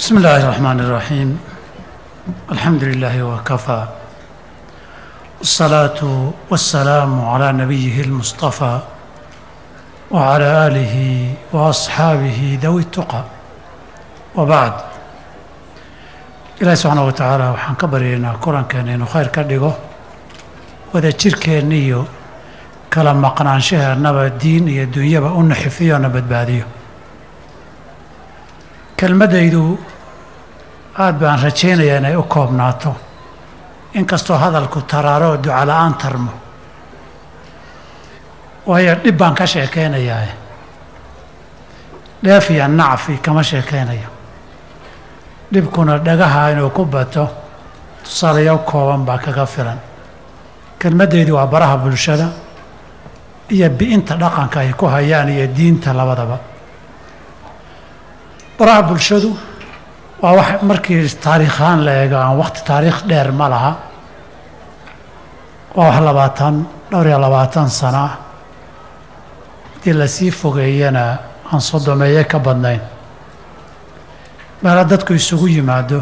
بسم الله الرحمن الرحيم الحمد لله وكفى والصلاة والسلام على نبيه المصطفى وعلى آله وأصحابه ذوي التقى وبعد ilaahi subxaana wa tacaala waxaan ka baryaynaa kulankeena inuu khayr ka dhigo wada jirkeenna iyo kala maqnaanshaheennaba diin iyo dunyaba u naxifiyo na badbaadiyo kelmaddaydu aada baan rajaynayaa inay u koobnaato inkastoo hadalku taraaro oo duca la-aan tarmo waayo dhib baan ka sheekaynayaa dheef iyo nacfi kama sheekaynayo dhibkuna dhagaha inuu ku bato tusaalayaal kooban baa kaga filan kelmaddaydu waa baraha bulshada iyo bi-inta dhaqanka ay ku hayaan iyo diinta labadaba baraha bulshadu waa wax markii taariikhaan la eego aan waqti taariikh dheer ma laha waa wax labaatan dhowr iyo labaatan sano ah haddii lasii fogeeyana aan sodomeeye ka badnayn meelo dadku isugu yimaado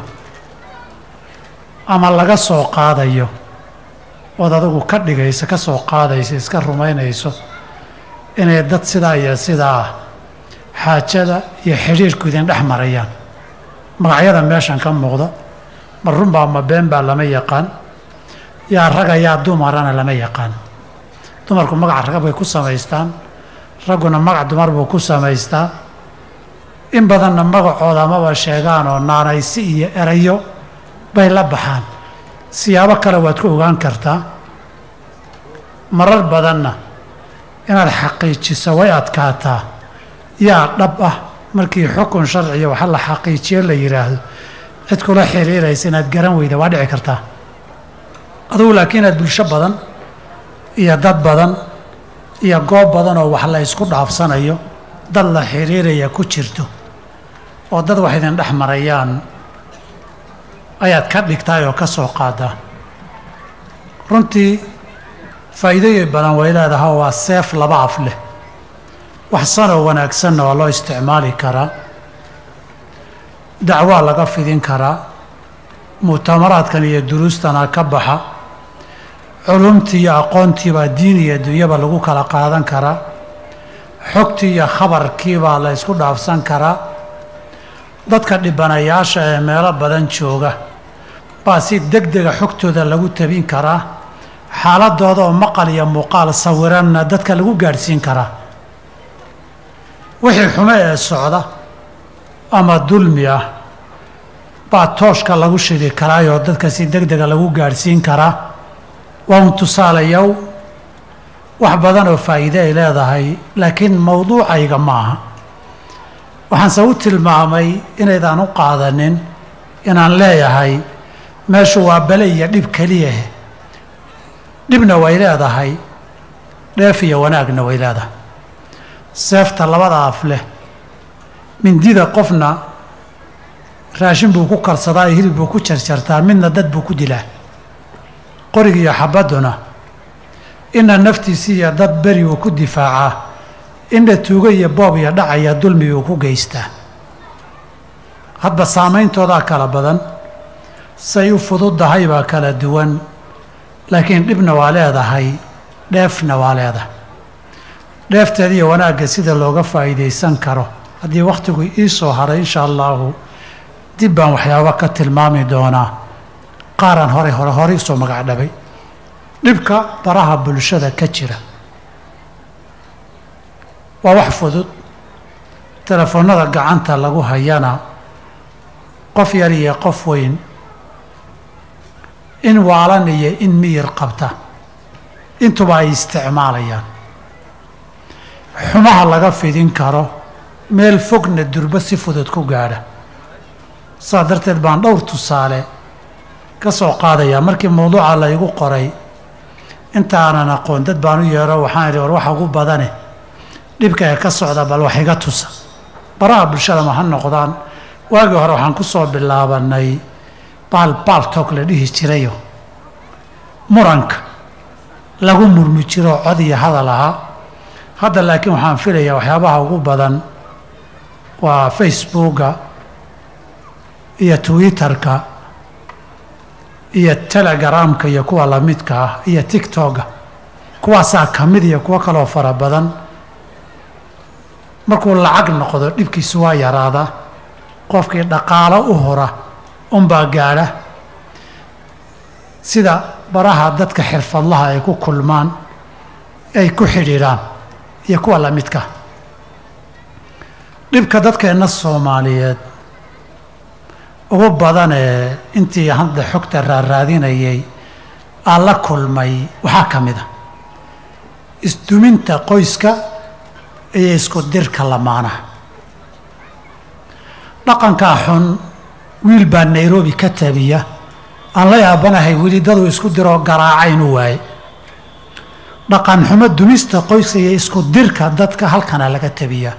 ama laga soo qaadayo ood adigu ka dhigayso ka soo qaadayso iska rumaynayso inay dad sidaa iyo sidaa ah xaajada iyo xidhiirku idin dhex marayaan magacyada meeshan ka muuqda ma runbaa ma been baa lama yaqaan yaa raga yaa dumarana lama yaqaan dumarku magaca rag bay ku samaystaan ragguna magac dumar buu ku samaystaa in badanna magacooda amaba sheegaan oo naanaysi iyo erayo bay la baxaan siyaabo kale waad ku ogaan kartaa marar badanna inaad xaqiijiso way adkaataa yaa dhab ah markii xukun sharciya waxa la xaqiijiyo la yidhaahdo cid kula xiriiraysa inaad garan weyda waa dhici kartaa adugu laakiin inaad bulsho badan iyo dad badan iyo goob badan oo wax la ysku dhaafsanayo dad la xiriiraya ku jirto oo dad wax idin dhex marayaan ayaad ka dhigtaay oo ka soo qaadaa runtii faa'iidooyin badan way leedaha waa seef laba af leh wax sanoo wanaagsanna waa loo isticmaali karaa dacwaa laga fidin karaa mu'tamaraadkan iyo duruustana ka baxa culumtii iyo aqoontiibaa diin iyo dunyaba lagu kala qaadan karaa xogtii iyo khabarkiibaa la ysku dhaafsan karaa dadka dhibanayaasha ee meelo badan jooga baa si deg dega xogtooda lagu tabin karaa xaaladooda oo maqal iyo muuqaal sawiranna dadka lagu gaadhsiin karaa wixii xumo ee socda ama dulmi ah baa tooshka lagu shidi karaayoo dadka si deg dega lagu gaadhsiin karaa waa un tusaalayow wax badan oo faa'iide ay leedahay laakiin mawduucayga ma aha waxaanse u tilmaamay inaydaan u qaadanin inaan leeyahay meeshu waa bale iyo dhib keliyahe dhibna way leedahay dheef iyo wanaagna way leedahay seefta labada af leh mindida qofna raashin buu ku karsadaa iyo hilib buu ku jarjartaa midna dad buu ku dilaa qorig iyo xabadduna ina naftiisi iyo dad beri uu ku difaacaa inna tuugo iyo boob iyo dhacaya dulmi uu ku geystaa hadba saameyntoodaa kala badan say u fududdahay baa kala duwan laakiin dhibna waa leedahay dheefna waa leedahay dheefteeda iyo wanaagga sida looga faa'iidaysan karo haddii wakhtigu ii soo haray insha allaahu dib baan waxyaaba ka tilmaami doonaa qaaraan hore hore horey usoo magac dhabay dhibka baraha bulshada ka jira waa wax fudud telefoonnada gacanta lagu hayana qof yar iyo qof weyn in waalan iyo in miyir qabta intuba ay isticmaalayaan xumaha laga fidin karo meel fogna durbo si fudud ku gaadha saas darteed baan dhowr tusaale ka soo qaadayaa markii mawduuca la igu qoray intaanan aqoon dad baan u yeero waxaan idhi war waxa ugu badane dhibka ee ka socda bal wax iga tusa baraha bulshada ma ha noqdaan waagii hore waxaan ku soo bilaabanay baal baaltoog la dhihi jirayo muranka lagu murmi jiro cod iyo hadal ahaa hadda laakiin waxaan filayaa waxyaabaha ugu badan waa facebooka iyo twitterka iyo telegramka iyo kuwa lamidka ah iyo tictokga kuwaasaa ka mid iyo kuwo kaloo fara badan markuu lacag noqdo dhibkiisu waa yaraadaa qofkii dhaqaalo u hora unbaa gaadha sida baraha dadka xirfadlaha ay ku kulmaan ay ku xidhiidhaan iyo kuwa lamidka dhibka dadkeenna soomaaliyeed ugu badanee intii hadda xogta raaraadinayay aan la kulmay waxaa ka mid a isduminta qoyska iyo isku dirka lamaanaha dhaqankaa xun wiil baa nairobi ka tabiya aan la yaabanahay weli daduu isku diroo garaacaynu waaye dhaqan xumo dumista qoyska iyo isku dirka dadka halkana laga tabiyaa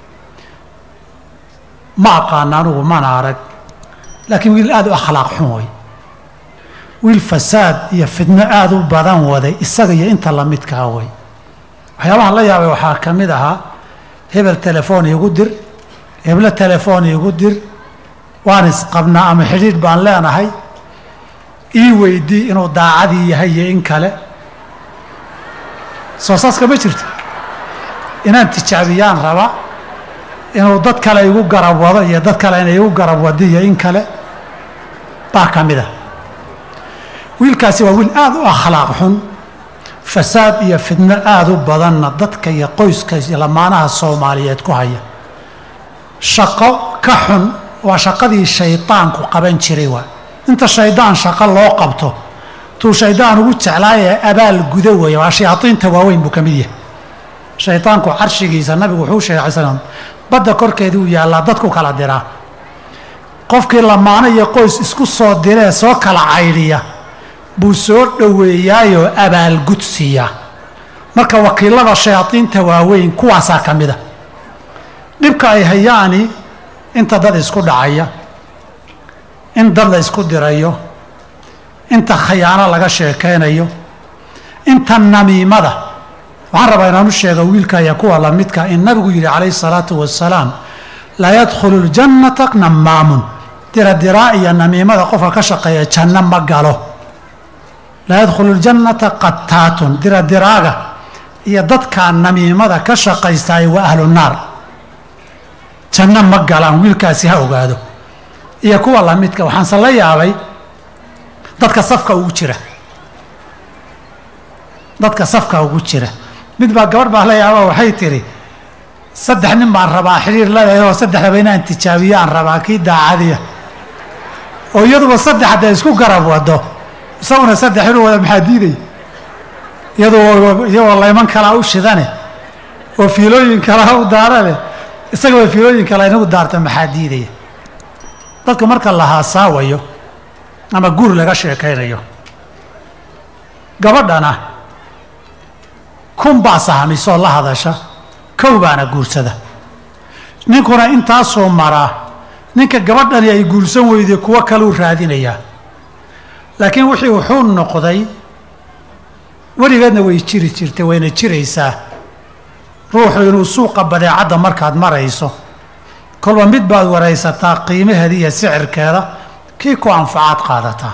ma aqaana anugu mana arag laakiin wiil aada u akhlaaq xun way wiil fasaad iyo fidno aada u badan waday isaga iyo inta lamidkaa way waxyaabahan la yaabay waxaa ka mid ahaa hebel telefoon iigu dir heblo telefoon iigu dir waan isqabnaa ama xidhiidh baan leenahay ii weydii inuu daacadii yahay iyo in kale soo saaska ma jirto inaan tijaabiyaan raba inuu dad kale igu garab wado iyo dad kale inay igu garab wado iyo in kale baa ka mid a wiilkaasi waa wiil aada u akhlaaq xun fasaad iyo fidno aada u badanna dadka iyo qoyska iyo lamaanaha soomaaliyeed ku haya shaqo ka xun waa shaqadii shaydaanku qaban jiray waa inta shaydaan shaqo loo qabto tuu shaydaan ugu jeclaayee abaal guda weeye waa shayaadiinta waaweyn buu ka mid yahay shaydaanku carshigiisa nabigu wuxuu sheegay alay slam badda korkeedii uu yaallaa dadku kala diraa qofkii lamaano iyo qoys isku soo diree soo kala caydhiya buu soo dhoweeyaayoo abaalgud siiyaa marka wakiilada shayaadiinta waaweyn kuwaasaa ka mid a dhibka ay hayaani inta dad isku dhacaya in dad la isku dirayo inta khayaano laga sheekaynayo inta namiimada waxaan rabaa inaan u sheega wiilka iyo kuwa lamidka in nabigu yidhi calayhi salaatu wasalaam laa yadkhulu ljannata namaamun diradiraa iyo namiimada qofka ka shaqeeya janno ma galo laa yadkhulu ljannata qataatun diradiraaga iyo dadka namiimada ka shaqaystaay waa ahlu naar janno ma galaan wiilkaasi ha ogaado iyo kuwa lamidka waxaanse la yaabay dadka safka ugu jira dadka safka ugu jira mid baa gabadh baa la yaaba waxay tidhi saddex nin baan rabaa xidhiir leedahay oo saddexdaba inaan tijaabiyo aan rabaa kii daacadiya oo iyaduba saddex hadday isku garab wado isaguna saddex inuu wada maxaa diiday iyadoo iyagoo layman kalaa u shidane oo fiilooyin kalaa u daarane isagaba fiilooyin kala inagu daarta maxaa diidaya dadka marka la haasaawayo ama guur laga sheekaynayo gabadhana kun baa sahamisoo la hadasha kow baana guursada ninkuna intaasoo maraa ninka gabadhani ay guursan weyday kuwo kaluu raadinayaa laakiin wixii wuxuu noqday weligeedna way jiri jirtay wayna jiraysaa ruuxu inuu suuqa badeecadda markaad marayso kolba mid baad waraysataa qiimaheeda iyo sicirkeeda kii ku anfacaad qaadataa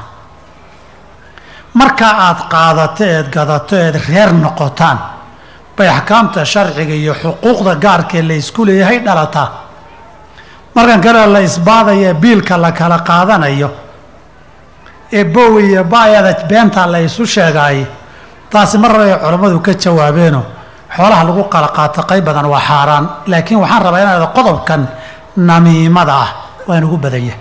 marka aad qaadato eed gadato eed reer noqotaan bay axkaamta sharciga iyo xuquuqda gaarkee la ysku leeyahay dhalataa markan kale la isbaadaya biilka la kala qaadanayo ee bowi iyo baayada beenta la isu sheegaay taasi mar rabay culammadu ka jawaabeeno xoolaha lagu qala qaato qayb badan waa xaaraan laakiin waxaan rabaa inaad qodobkan namiimada ah waa inugu badanya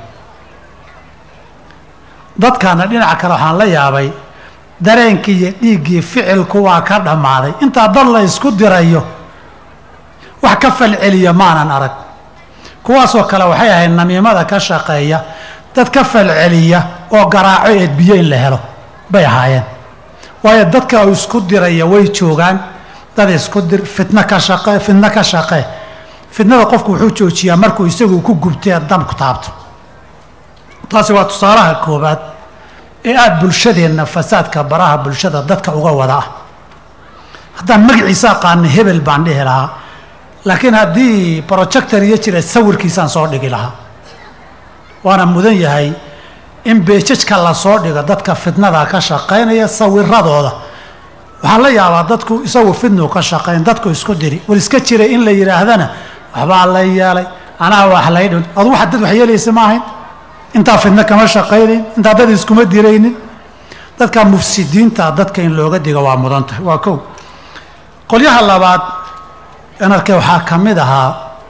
dadkaana dhinaca kale waxaan la yaabay dareenkii iyo dhiiggii ficilku waa ka dhammaaday intaa dad la isku dirayo wax ka falceliya maanan arag kuwaasoo kale waxay ahayd namiimada ka shaqeeya dad ka falceliya oo garaaco eedbiyo in la helo bay ahaayeen waayo dadka isku diraya way joogaan dad isku dir fitno ka shaqe fitno ka shaqee fitnada qofku wuxuu joojiyaa markuu isagu ku gubtee dabku taabto taasi waa tusaalaha koobaad ee aada bulshadeenna fasaadka baraha bulshada dadka uga wada ah haddaan magaciisa aqaana hebel baan dhihi lahaa laakiin haddii projector iyo jira sawirkiisaan soo dhigi lahaa waana mudan yahay in beejajka lasoo dhigo dadka fitnada ka shaqaynaya sawiradooda waxaa la yaabaa dadku isagu fidnu ka shaqayn dadku isku diri war iska jira in la yidhaahdana waxbaa la yeelay anaa wax laydh adu waxa dad wax yeelaysa ma ahayn intaa fidno kama shaqaynayn intaa dad iskuma diraynin dadka mufsidiinta dadka in looga digo waa mudan tahay waa kow qolyaha labaad anarke waxaa ka mid ahaa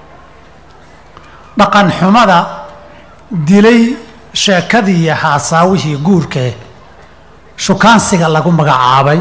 dhaqan xumada dilay sheekadii iyo haasaawihii guurkae shukaansiga lagu magacaabay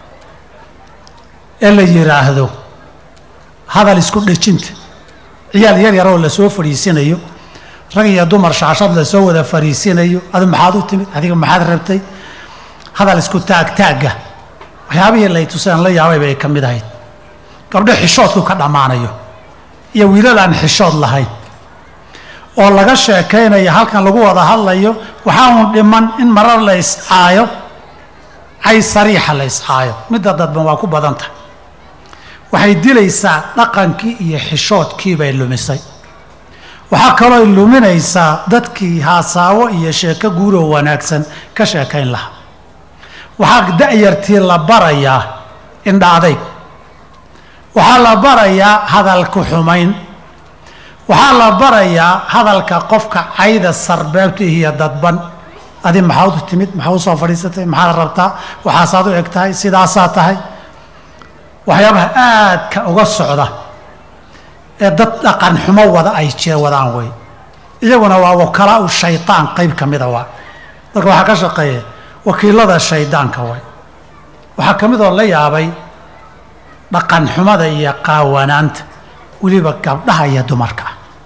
ee la yidhaahdo hadal isku dhejinta ciyaal yar yaroo lasoo fadhiisinayo rag iyo dumar shaashad lasoo wada fadhiisinayo adu maxaad u timid adiga maxaad rabtay hadal isku taagtaagga waxyaabihii lay tuseen la yaabay bay ka mid ahayd gabdho xishoodku ka dhammaanayo iyo wiilal aan xishood lahayn oo laga sheekaynayo halkan lagu wada hadlayo waxaa uun dhiman in marar la iscaayo cay sariixa la iscaayo midda dadban waa ku badan tahay waxay dilaysaa dhaqankii iyo xishoodkii bay lumisay waxaa kalooy luminaysaa dadkii haasaawo iyo sheeko guuroo wanaagsan ka sheekayn lahaa waxaa da'yartii la barayaa indha adayg waxaa la barayaa hadalku xumayn waxaa la barayaa hadalka qofka cayda sarbeebta iyo dadban adi maxaad u timid maxaa u soo fadhiisatay maxaad rabtaa waxaasaad u eg tahay sidaasaa tahay waxyaabaha aadka uga socda ee dad dhaqan xumo wada ay jira wadaan wey iyaguna waa wakalaau shaydaan qayb ka mida waa dadka waxaa ka shaqeeya wakiilada shaydaanka way waxaa ka midoo la yaabay dhaqan xumada iyo qaawanaanta weliba gabdhaha iyo dumarka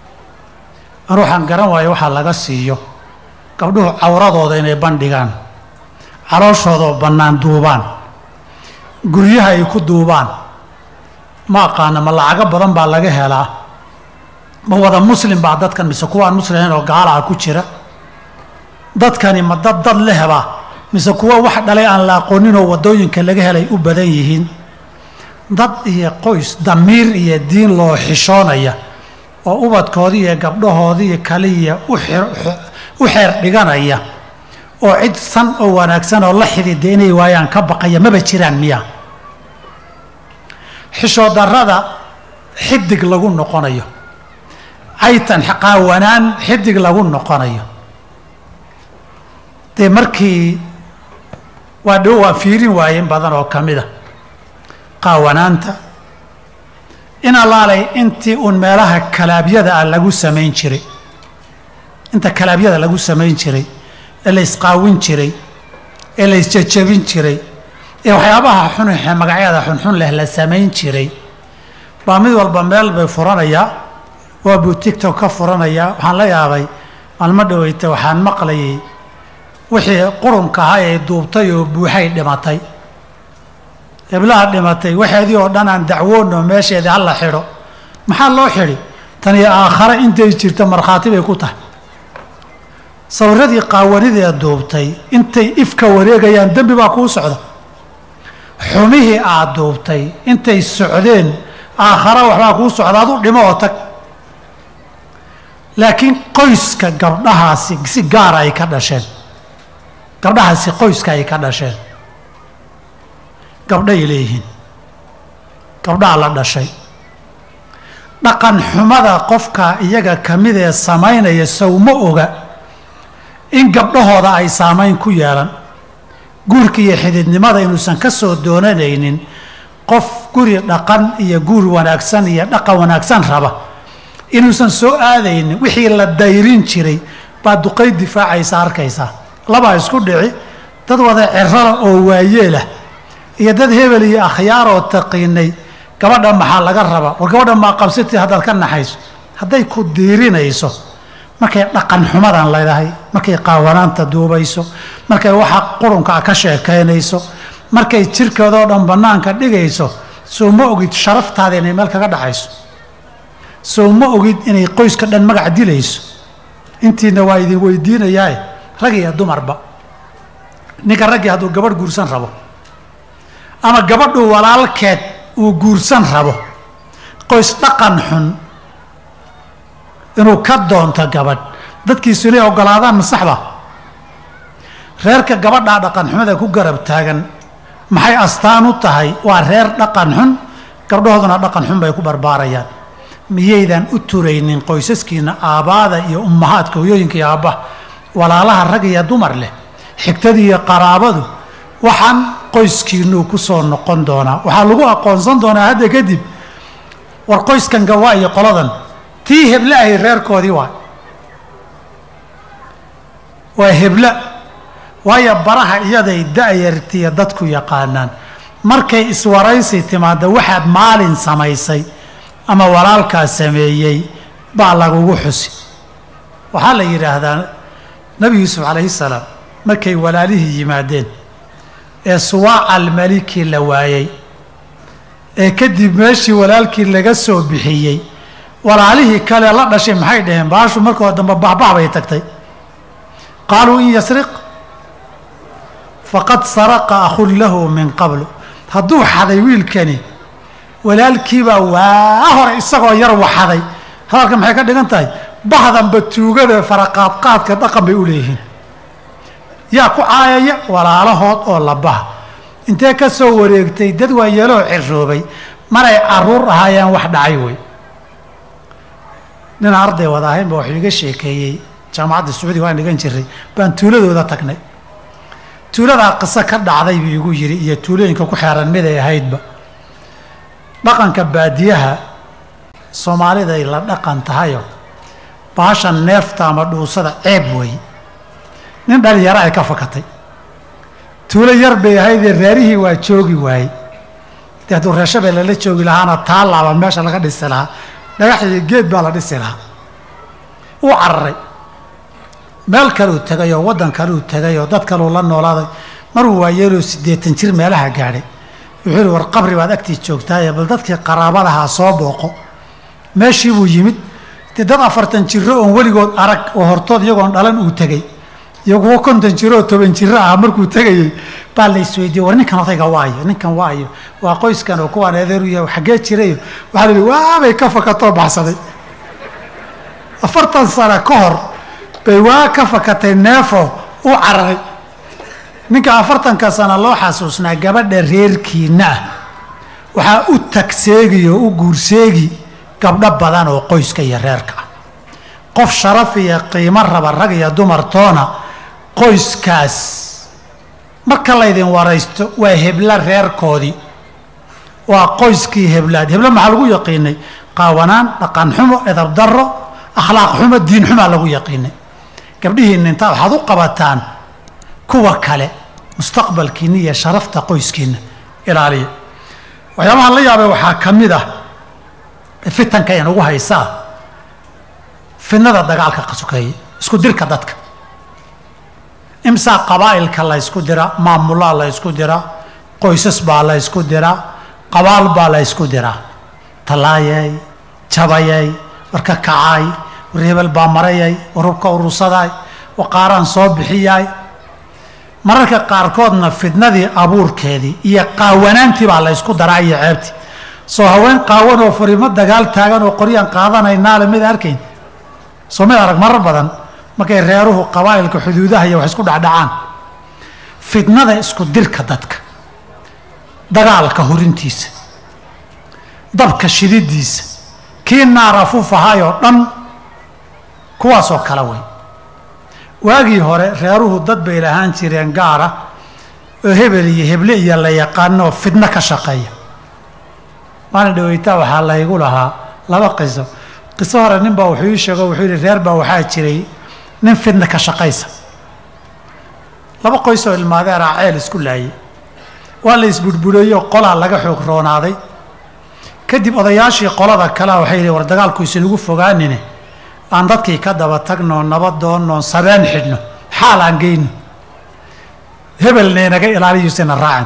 anu waxaan garan waayo waxaa laga siiyo gabdhuhu cawradooda inay bandhigaan calooshoodaoo bannaan duubaan guryaha ay ku duubaan ma aqaana ma lacago badan baa laga helaa ma wada muslim baa dadkan mise kuwaan muslimayn oo gaalaha ku jira dadkani ma dad dad lehbaa mise kuwa wax dhalay aan la aqooninoo waddooyinka laga helay u badan yihiin dad iyo qoys damiir iyo diin loo xishoonaya oo ubadkoodii iyo gabdhahoodii kaliya u xeer dhiganaya oo cid san oo wanaagsan oo la xidida inay waayaan ka baqaya maba jiraan miya xishoodarrada xidig lagu noqonayo caytan qaawanaan xidig lagu noqonayo dee markii waa dhow waa fiirin waaye in badan oo ka mida qaawanaanta in allaalay intii uun meelaha kalaabyada ah lagu samayn jiray inta kalaabyada lagu samayn jiray ee la isqaawin jiray ee la isjajabin jiray ee waxyaabaha xunxe magacyada xunxun leh la samayn jiray baa mid walba meel bay furanayaa waa buu tigtok ka furanayaa waxaan la yaabay maalmo dhaweyta waxaan maqlayay wixii qurunka ahaa ee duubtay oo buuxay dhimatay heblaha dhimatay waxeedii oo dhan aan dacwoonno meesheedii hala xidho maxaa loo xidhi tani aakhare intay jirta markhaati bay ku tahay sawiradii qaawanidee duubtay intay ifka wareegayaan dembi baa kuu socda xumihii aad duubtay intay socdeen aakhare waxbaa kuu socda adu dhimo oo tag laakiin qoyska gabdhahaasi si gaara ay ka dhasheen gabdhahaasi qoyska ay ka dhasheen gabdhay leeyihiin gabdhaha la dhashay dhaqan xumada qofka iyaga ka mid ee samaynaya sawma oga in gabdhahooda ay saamayn ku yeelan guurka iyo xididnimada inuusan ka soo doonanaynin qof guri dhaqan iyo guur wanaagsan iyo dhaqan wanaagsan raba inuusan soo aadaynin wixii la dayrin jiray baa duqay difaacaysa arkaysaa labaa isku dhici dad wada cirala oo waayeelah iyo dad hebel iyo akhyaar oo taqiinay gabadha maxaa laga rabaa war gabadha maa qabsati haddaad ka naxayso hadday ku diirinayso markay dhaqan xumadan leedahay markay qaawanaanta duubayso markay waxa qurunkaa ka sheekaynayso markay jirkeedoo dhan bannaanka dhigayso soo ma ogid sharaftaada inay meel kaga dhacayso soo ma ogid inay qoyska dhan magac dilayso intiina waa idin weydiinayaa rag iyo dumarba ninka raggii hadduu gabadh guursan rabo ama gabadhu walaalkeed uu guursan rabo qoys dhaqan xun inuu ka doonto gabadh dadkiisu inay ogolaadaan ma saxba reerka gabadhaa dhaqan xumada ku garab taagan maxay astaan u tahay waa reer dhaqan xun gabdhahooduna dhaqan xun bay ku barbaarayaan miyaydan u turaynin qoysaskiina aabbaada iyo ummahaadka hoyooyinka iyo aabbaha walaalaha rag iyo dumar leh xigtadii iyo qaraabadu waxaan qoyskiinuu ku soo noqon doonaa waxaa lagu aqoonsan doonaa hadda kadib war qoyskan gawaa iyo qoladan tii heble ahay reerkoodii waa waa hebla waayo baraha iyaday da-yartiya dadku yaqaanaan markay iswaraysi timaadda waxaad maalin samaysay ama walaalkaa sameeyey baa lagugu xusi waxaa la yidhaahdaa nebi yuusuf calayhi salaam markay walaalihii yimaadeen ee suwaaca almaliki la waayey ee kadib meeshii walaalkii laga soo bixiyey walaalihii kale la dhashay maxay dhaheen baashu markoo dambe baxbax bay tagtay qaaluu in yasriq faqad saraqa akhun lahu min qablu hadduu xaday wiilkani walaalkiibaa waa hore isagoo yar waxaday hadalka maxay ka dhigan tahay bahdanba tuugada faraqaadqaadka dhaqan bay u leeyihiin yaa ku caayaya walaalahood oo labaha intee ka soo wareegtay dad waa yeeloo ciroobay maray caruur ahaayeen wax dhacay wey nin arday wada ahaynba waxuu iga sheekeeyey jaamacadda sacuudiga waan dhigan jiray baan tuuladooda tagnay tuuladaa qiso ka dhacday buu igu yidhi iyo tuulooyinka ku xeeran miday ahaydba dhaqanka baadiyaha soomaaliday la dhaqan tahayo baashan neefta ama dhuusada ceeb wey nin dhalinyaro ay ka fakatay tuulo yar bay ahaydee reerihii waa joogi waayey de hadduu reeshabee lala joogi lahaana taalaaba meesha laga dhisi lahaa dhagax iyo geed baa la dhisi lahaa uu cararay meel kaluu tegay oo waddan kaluu tegay oo dad kaluu la noolaaday maruu waayeeloo siddeetan jir meelaha gaadhay wuxuu yihi war qabri baad agtii joogtaaye bal dadkii qaraabadahaa soo booqo meeshii buu yimid dee dad afartan jiro oon weligood arag oo hortood iyagoon dhalan uu tegey iyo kuwo konton jiro oo toban jiro ah markuu tegayey baa la isweydiiyey war ninkan odayga waayo ninkan waayo waa qoyskan oo kuwaan eedeeru yahay xaggee jirayo waxaa la yihi waabay ka fakatoo baxsaday afartan sano ka hor bay waa ka fakatay neefo u cararay ninka afartanka sano loo xasuusnaa gabadha reerkiina ah waxaa u tagseegi oo u guurseegi gabdho badan oo qoyska iyo reerka ah qof sharaf iyo qiimo raba rag iyo dumartoona qoyskaas marka laydin waraysto waa hebla reerkoodii waa qoyskii heblaad heblo maxaa lagu yaqiinay qaawanaan dhaqan xumo edab darro akhlaaq xumo diin xumaa lagu yaqiinay gabdhihiinna intaa waxaad u qabataan kuwa kale mustaqbalkiinna iyo sharafta qoyskiinna ilaaliya waxyaabaha la yaabay waxaa ka mid ah fitanka inagu haysaa fidnada dagaalka qasukeeye isku dirka dadka imsaa qabaa'ilka la ysku dira maamulaa la ysku dira qoysas baa la ysku dira qabaal baa la ysku diraa tallaayay jabayay warka kacaay war hebel baa marayay warubka urursaday waqaaraan soo bixiyaay mararka qaarkoodna fidnadii abuurkeedii iyo qaawanaantii baa la ysku daraa iyo ceebtii soo haween qaawan oo fariimo dagaal taagan oo qoryaan qaadanaynaale mid arkayn soo mid arag marar badan markay reeruhu qabaa'ilka xuduudaha iyo wax isku dhacdhacaan fidnada isku dirka dadka dagaalka hurintiisa dabka shididiisa kii naara fufahaayoo dhan kuwaasoo kale wey waagii hore reeruhu dad bay lahaan jireen gaara oo hebel iyo heble iyo la yaqaanoo fidno ka shaqeeya maalin dhaweytaa waxaa laygu lahaa laba qiso qiso hore nin baa wuxuu ii sheego wuxuu yihi reer baa waxaa jiray nin fidna ka shaqaysa laba qoys oo ilmaadeeraa ceel isku laayay waa la isburbureeyo qolaa laga xoog roonaaday kadib odayaashii qolada kalea waxay yihi war dagaalku isinagu fogaanine aan dadkii ka daba tagno nabadoonno sabeen xidhno xaal aan geyno hebelna inaga ilaaliyuusina raacin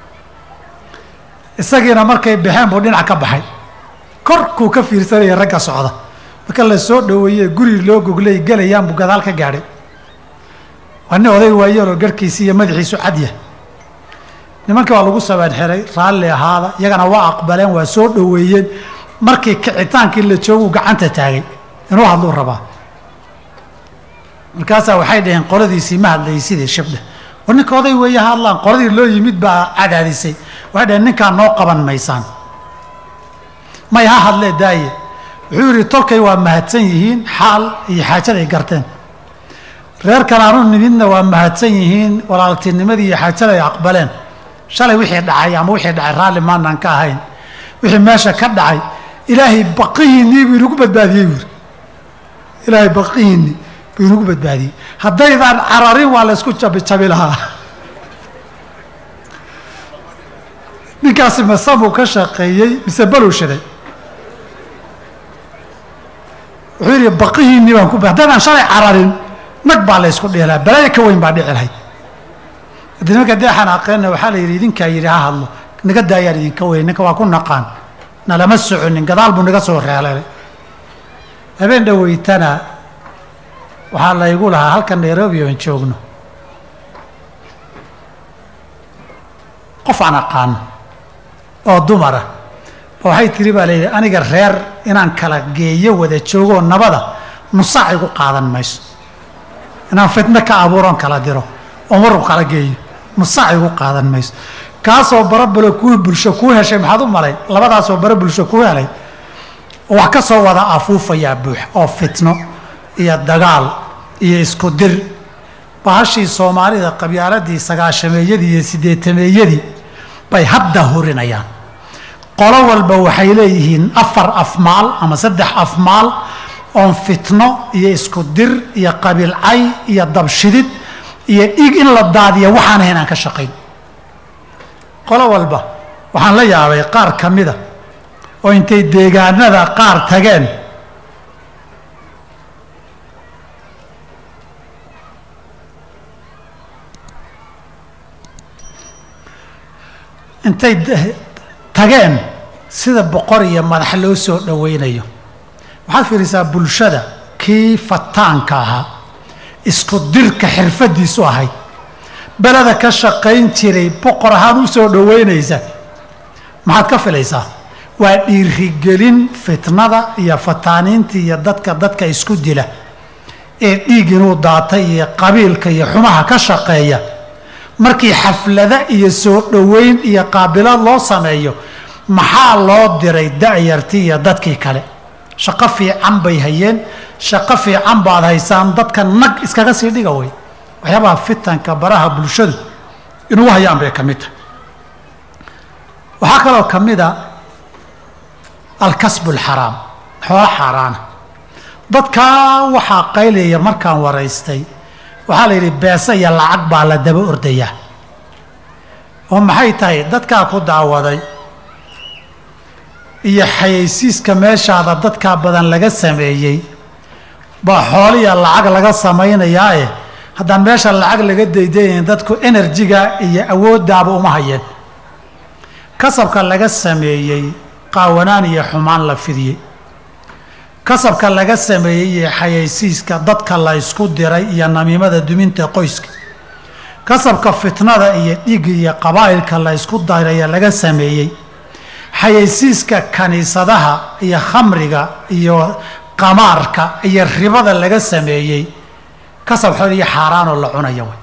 isagiina markay baxeen buu dhinac ka baxay korkuu ka fiirsanaya ragga socda marka la soo dhoweeye guri loo goglay gelayaan buu gadaal ka gaadhay waa nin oday waayeeloo garhkiisi iyo madaxiisu cadya nimankii waa lagu sabeen xiray raalli ahaada iyagana waa aqbaleen waa soo dhoweeyeen markii kicitaankii la jooguu gacanta taagay inuu hadluu rabaa markaasaa waxay dhaheen qoladiisii ma hadlaysidee shabdhe war ninka oday weeye ha hadlaan qoladii loo yimid baa cadaadisay waxay dhaheen ninkaa noo qaban maysaan may ha hadlee daaye wuxuu yidhi tolkay waa mahadsan yihiin xaal iyo xaajaday garteen reerkan aanu nimidna waa mahadsan yihiin walaaltinimadii iyo xaajada ay aqbaleen shalay wixii dhacay ama wixii dhacay raalli maanaan ka ahayn wixii meesha ka dhacay ilaahay baqihiinnii buu inagu badbaadiyey buuri ilaahay baqihiinnii buu inagu badbaadiyey haddaydaan cararin waa la ysku jabijabi lahaa ninkaasi masabuu ka shaqeeyey mise baluu shiday wuxuu yidhi baqihiinnii baan ku haddaydaan shalay cararin nag baa la ysku dheelaa balaayo ka weyn baa dhici lahayd haddii nimanka dee xanaaqeenna waxaa la yidhi idinkaa yidhi ha hadlo naga daayaan idinka weyn ninka waa ku naqaan nalama soconin gadaal buu naga soo reelay habeen dhoweytana waxaa laygu lahaa halkan nairobi oon joogno qof aan aqaano oo dumara waxay tiri baa layidhi aniga reer inaan kala geeyo wada joogoo nabada nusaac igu qaadan mayso inaan fitno ka abuuroon kala diro oo marku kala geeyo nusaac igu qaadan mayso kaasoo barabalo kuu bulsho kuu heshay maxaad u malay labadaasoo bara bulsho kuu helay wax ka soo wada afuufayaa buux oo fitno iyo dagaal iyo isku dir bahashii soomaalida qabyaaladii sagaashameeyadii iyo sideetameeyadii bay hadda hurinayaan qolo walba waxay leeyihiin afar afmaal ama saddex afmaal oon fitno iyo isku dir iyo qabiilcay iyo dabshidid iyo dhiig in la daadiya waxaan ahayn aan ka shaqayn qolo walba waxaan la yaabay qaar ka mida oo intay deegaanada qaar tageen intay tageen sida boqor iyo madax loo soo dhowaynayo waxaad fiirisaa bulshada kii fataanka ahaa isku dirka xirfadiisu ahayd beleda ka shaqayn jiray boqor ahaan u soo dhoweynaysa maxaad ka filaysaa waa dhiirigelin fitnada iyo fataaniinta iyo dadka dadka isku dila ee dhiig inuu daatay iyo qabiilka iyo xumaha ka shaqeeya markii xaflada iyo soo dhoweyn iyo qaabilaad loo sameeyo maxaa loo diray da'yartii iyo dadkii kale shaqo fiican bay hayeen shaqo fiican baad haysaan dadka nag iskaga sii dhiga wey waxyaabaha fitanka baraha bulshadu inugu hayaan bay ka mid tahay waxaa kaloo ka mid a alkasbu alxaraam xoolo xaaraana dadkaa waxaa qaylaya markaan waraystay waxaa la yidhi beese iyo lacag baa la daba ordayaa oo maxay tahay dadkaa ku daawaday iyo xayaysiiska meeshaada dadkaa badan laga sameeyey baa xooliya lacag laga samaynayaae haddaan meesha lacag laga daydayayn dadku enerjiga iyo awooddaaba uma hayeen kasabka laga sameeyey qaawanaan iyo xumaan la fidiyey kasabka laga sameeyey iyo xayaysiiska dadka la ysku diray iyo namiimada duminta qoyska kasabka fitnada iyo dhiigga iyo qabaa'ilka la ysku diraya laga sameeyey xayaysiiska kaniisadaha iyo khamriga iyo qamaarka iyo ribada laga sameeyey kasab xool iyo xaaraanoo la cunaya way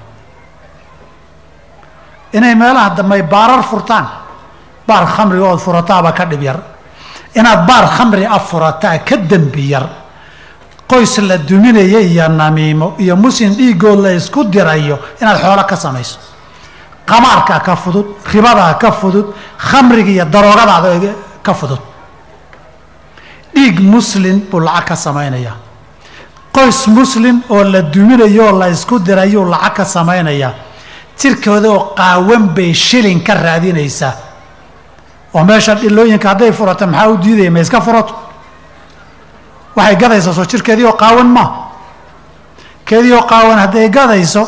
inay meelaha dambey baarar furtaan baar khamriga ood furataaba ka dhib yar inaad baar khamri a furataa ka dembi yar qoys la duminaya iyo namiimo iyo muslim dhiigood la isku dirayo inaad xoolo ka samayso qamaarkaa ka fudud ribadaa ka fudud khamriga iyo daroogadaada ka fudud dhiig muslim buu lacag ka samaynayaa qoys muslim oo la duminayo oo la isku dirayuu lacag ka samaynayaa jirkooda oo qaawan bay shilin ka raadinaysaa oo meesha dhilooyinka hadday furato maxaa u diidaya ma iska furato waxay gadaysaa soo jirkeedii oo qaawan maa keedii oo qaawan hadday gadayso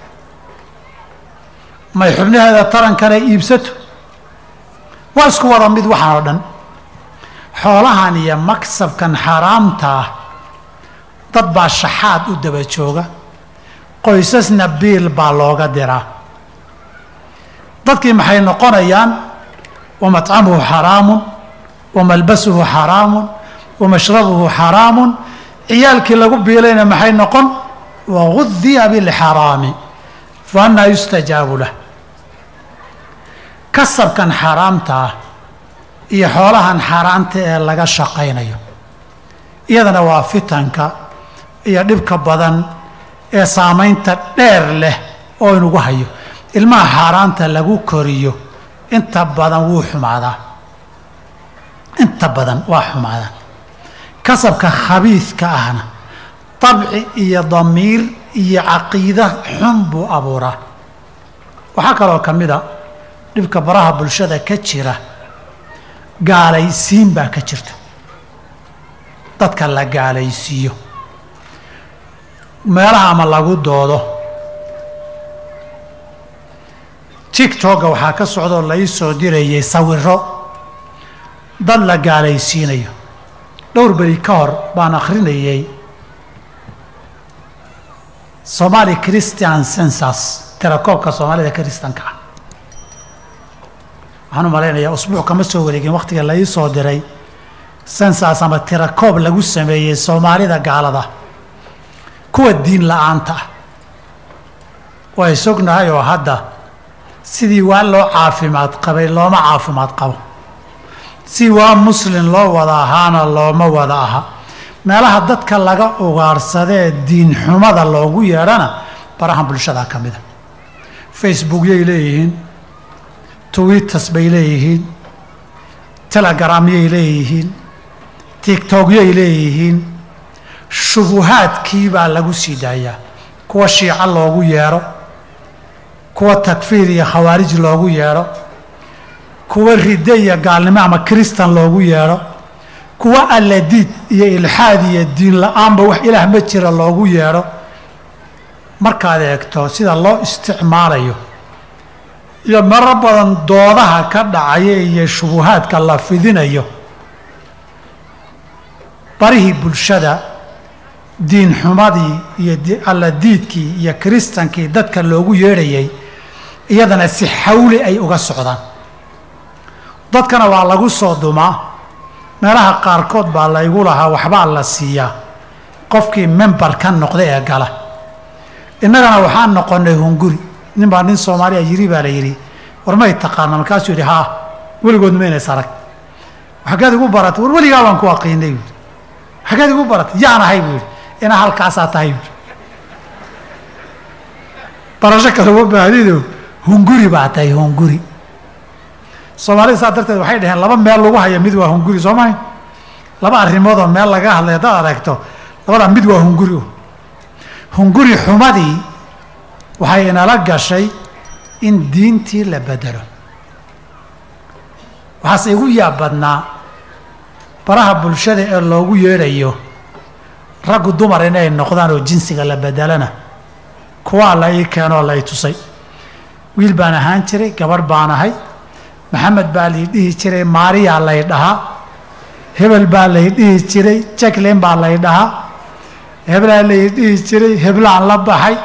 may xubnaheeda tarankana iibsato waa isku wada mid waxaan oo dhan xoolahan iyo maksabkan xaaraamta ah dad baa shaxaad u daba jooga qoysasna biil baa looga diraa dadkii maxay noqonayaan wamطcamuhu xaraamu wamalbasuhu xaraamu wamashrabuhu xaraamu ciyaalkii lagu biilayna maxay noqon wagudiya bilxaraami fa annaa yustajaabu lah kasabkan xaaraamta ah iyo xoolahan xaaraanta ee laga shaqaynayo iyadana waa fitanka iyo dhibka badan ee saamaynta dheer leh oo inugu hayo ilmaha xaaraanta lagu koriyo inta badan wuu xumaadaa inta badan waa xumaadaan kasabka khabiidka ahna dabci iyo damiir iyo caqiida xun buu abuuraa waxaa kaloo ka mid a dhibka baraha bulshada ka jira gaalaysiin baa ka jirta dadka la gaalaysiiyo meelaha ama lagu doodo tigtogga waxaa ka socdaoo lai soo dirayay sawiro dad la gaalaysiinayo dhowr beri ka hor baan akhrinayay somali christian census tirakoobka soomaalida kristanka ah waxaan u malaynayaa usbuuc kama soo wareegin wakhtiga la ii soo diray census ama tirakoob lagu sameeyey soomaalida gaalada kuwa diin la-aanta ah waa isognahay oo hadda sidii waa loo caafimaad qabay looma caafimaad qabo si waa muslin loo wada ahaana looma wada aha meelaha dadka laga ugaarsadee diin xumada loogu yeedhana barahan bulshada ka mida facebookyay leeyihiin twitters bay leeyihiin telegramyay leeyihiin tigtogyay leeyihiin shubuhaadkii baa lagu sii daayaa kuwa shiico loogu yeedho kuwa takfiir iyo khawaarij loogu yeedho kuwa ridde iyo gaalnimo ama kristan loogu yeedho kuwa alladiid iyo ilxaad iyo diin la-aanba wax ilaah ma jira loogu yeedho markaad eegto sida loo isticmaalayo iyo maro badan doodaha ka dhacaya iyo shubuhaadka la fidinayo barihii bulshada diin xumadii iyo alladiidkii iyo kristankii dadka loogu yeedhayay iyadana si xawli ay uga socdaan dadkana waa lagu soo dumaa meelaha qaarkood baa laygu lahaa waxbaa la siiyaa qofkii member ka noqda ee gala innagana waxaan noqonnay hunguri nin baa nin soomaaliya yiri baa la yidhi war may taqaana markaasuu yidhi haa weligoodna maynays arag xaggeed igu baratay war weligaa baan ku aqiinay buui xaggeed igu baratay yaan ahay buu yidhi inaa halkaasaa tahay buui barasho kale uma baahdido hunguri baa tahay hunguri soomaalida saa darteed waxay dhaheen laba meel lagu haya mid waa hunguri soo mahay laba arrimoodoo meel laga hadlay haddaad aragto labadaa mid waa hunguri hunguri xumadii waxay inala gashay in diintii la bedelo waxaase igu yaab badnaa baraha bulshada ee loogu yeedhayo raggu dumar inay noqdaan oo jinsiga la bedelana kuwaa la ii keenoo la ii tusay wiil baan ahaan jiray gabadh baan ahay maxamed baa lay dhihi jiray maariyaa lay dhahaa hebel baa lay dhihi jiray jacklin baa lay dhahaa hebelaa lay dhihi jiray heblaan la baxay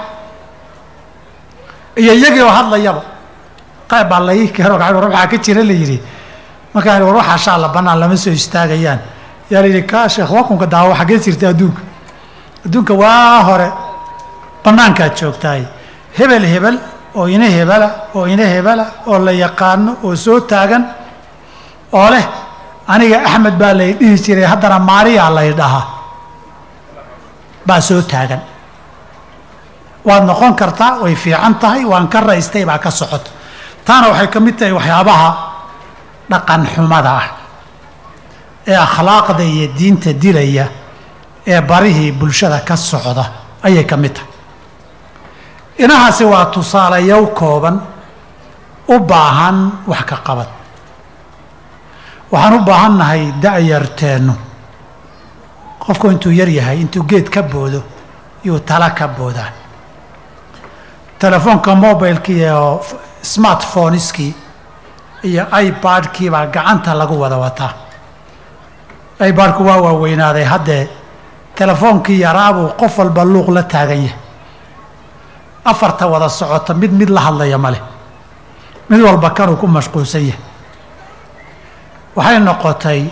iyo iyagii oo hadlayaba qayb baa lai keeno gacan war waxaa ka jira la yidhi markaan war waxaa shaalla bannaan lama soo istaagayaan yaa la yidhi kaa sheekh wakunka daawo xaggee jirta adduunka adduunka waa hore bannaankaad joogtaay hebel hebel oo ina hebela oo ina hebela oo la yaqaano oo soo taagan oo leh aniga axmed baa lay dhihi jiray haddana maariyaa lay dhahaa baa soo taagan waad noqon kartaa way fiican tahay waan ka raystay baa ka socoto taana waxay ka mid tahay waxyaabaha dhaqan xumada ah ee akhlaaqda iyo diinta dilaya ee barihii bulshada ka socda ayay ka mid tahay inahaasi waa tusaalayow kooban u baahan wax ka qabad waxaan u baahannahay da-yarteennu qofku intuu yar yahay intuu geed ka boodo yuu tala ka boodaa telefoonka mobileki iyo smartphoneskii iyo ibadkii baa gacanta lagu wada wataa ibadku waa waaweynaaday haddee telefoonkii yaraabuu qof walba luuq la taagan yahay afarta wada socota mid mid la hadlaya ma leh mid walba kanuu ku mashquulsan yahay waxay noqotay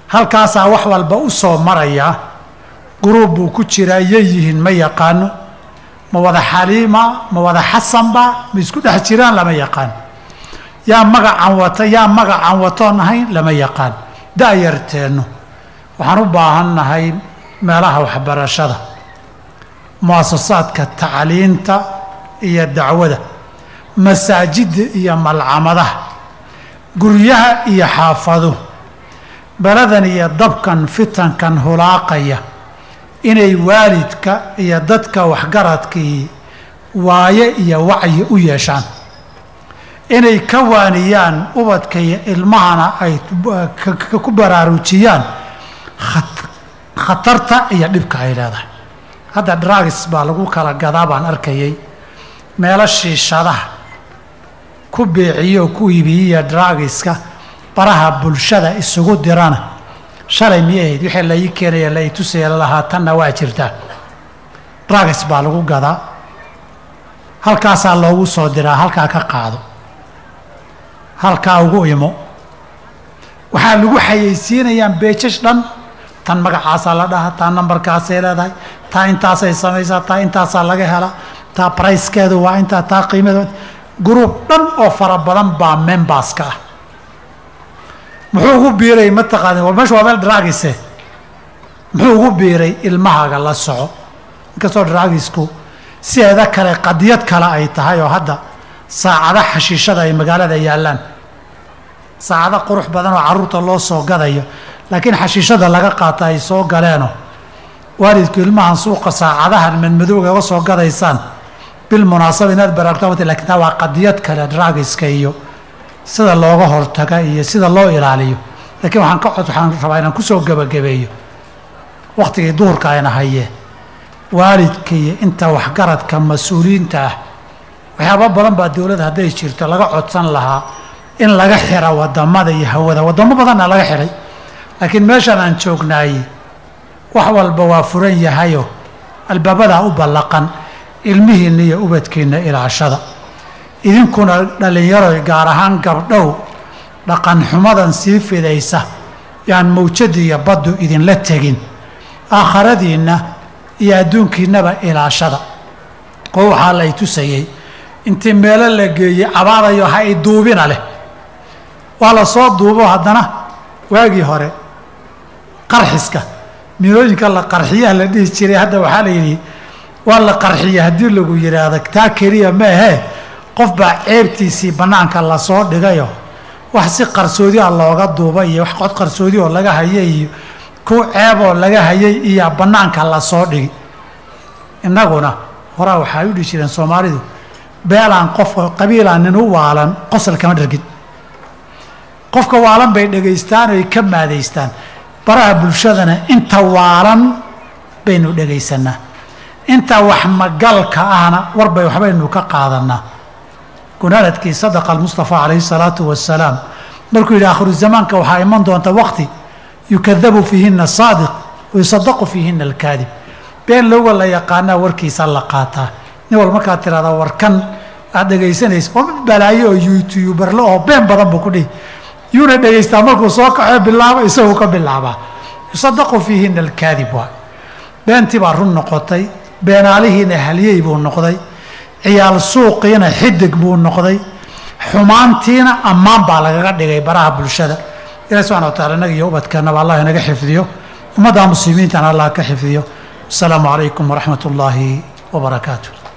halkaasaa wax walba u soo maraya guruub buu ku jiraa yay yihiin ma yaqaano ma wada xaliima ma wada xasanba ma isku dhex jiraan lama yaqaan yaa magacan wata yaa magacan watoon ahayn lama yaqaan da-yarteennu waxaan u baahannahay meelaha waxbarashada muasasaadka tacliinta iyo dacwada masaajidda iyo malcamadaha guryaha iyo xaafaduhu beladan iyo dabkan fitankan hulaaqaya inay waalidka iyo dadka waxgaradkii waaye iyo wacyi u yeeshaan inay ka waaniyaan ubadka iyo ilmahana ay ku baraarujiyaan khatarta iyo dhibka ay leedahay hadda dragis baa lagu kala gadaa baan arkayay meelo shiishadaha ku beeciyo oo ku iibiyiya dragiska baraha bulshada isugu dirana shalay miyay ahayd wixii la ii keenaya la ii tusaya lalahaa tanna waa jirtaa dragis baa lagu gadaa halkaasaa loogu soo diraa halkaa ka qaado halkaa ugu imo waxaa lagu xayeysiinayaan beejash dhan tan magacaasaa la dhahaa taa nambarkaasay leedahay taa intaasay samaysaa taa intaasaa laga helaa taa brickeedu waa intaa taa qiimadeed gruub dhan oo fara badan baa memberska ah muxuu ugu biiray mataqaani war meesha waa meel dragise muxuu ugu biiray ilmahaaga la soco inkastoo dragisku sideeda kale qadiyad kale ay tahay oo hadda saacada xashiishada ay magaalada yaallaan saacado qurux badan oo carruurta loo soo gadayo laakiin xashiishada laga qaata ay soo galeenoo waalidku ilmahan suuqa saacadahan madmadowga uga soo gadaysaan bil munaasaba inaad baraarto lakin taa waa qadiyad kale dragiska iyo sida looga hortaga iyo sida loo ilaaliyo laakiin waxaan ka cod waxaan rabaa inaan kusoo gebagabeeyo wakhtigii duhurka ayna hayee waalidka iyo inta waxgaradka mas-uuliyiinta ah waxyaaba badan baa dowladda hadday jirto laga codsan lahaa in laga xira wadamada iyo hawada wadamo badanna laga xihay laakiin meeshaan aan joognaayey wax walba waa furan yahayo albaabadaa u ballaqan ilmihiinna iyo ubadkiinna ilaashada idinkuna dhallinyaro gaar ahaan gabdhow dhaqan xumadan sii fidaysa yaan mawjadi iyo baddu idinla tegin aakharadiinna iyo adduunkiinnaba ilaashada oo waxaa lay tusayey intii meelo la geeyey cabaadayo ha i duubina leh waa la soo duubo haddana waagii hore qarxiska miilooyinka la qarxiyaha la dhihi jiray hadda waxaa la yidhi waa la qarxiya haddii lagu yidhaahdo taa keliya ma ahee qof baa ceebtiisii bannaanka lasoo dhigayo wax si qarsoodi ah looga duubay iyo wax cod qarsoodi oo laga hayay iyo ku ceeboo laga hayay iyo bannaanka lasoo dhigi innaguna horaa waxay u dhihi jireen soomaalidu beelaan qof qabiilaan nin u waalan qosol kama dhargin qofka waalan bay dhegaystaan oy ka maadaystaan baraha bulshadana inta waalan baynu dhegaysanaa inta wax magalka ahna warbay waxbaynu ka qaadanaa gunaanadkii sadaqa almustafa calayhi salaatu wasalaam markuu yidhi akhiru zamaanka waxaa iman doonta waqti yukadabu fiihina saadiq wayusadaqu fiihina alkaadib been lowga la yaqaanaa warkiisa la qaataa nin wal markaad tirahdaa warkan aad dhegaysanaysa oo mid balaayo oo youtuberle oo been badan buu ku dhihi yuuna dhegaystaa markuu soo kaxo bilaabo isagu ka bilaabaa yusadaqu fiihina alkaadib waay beentii baa run noqotay beenaalihiina halyey buu noqday ciyaal suuqiina xidig buu noqday xumaantiina ammaan baa lagaga dhigay baraha bulshada ilahi subxana wa tacala inaga iyo ubadkeennaba allah inaga xifdiyo ummadda muslimiintana allah ka xifdiyo asalaamu calaykum waraxmat ullaahi wabarakaatu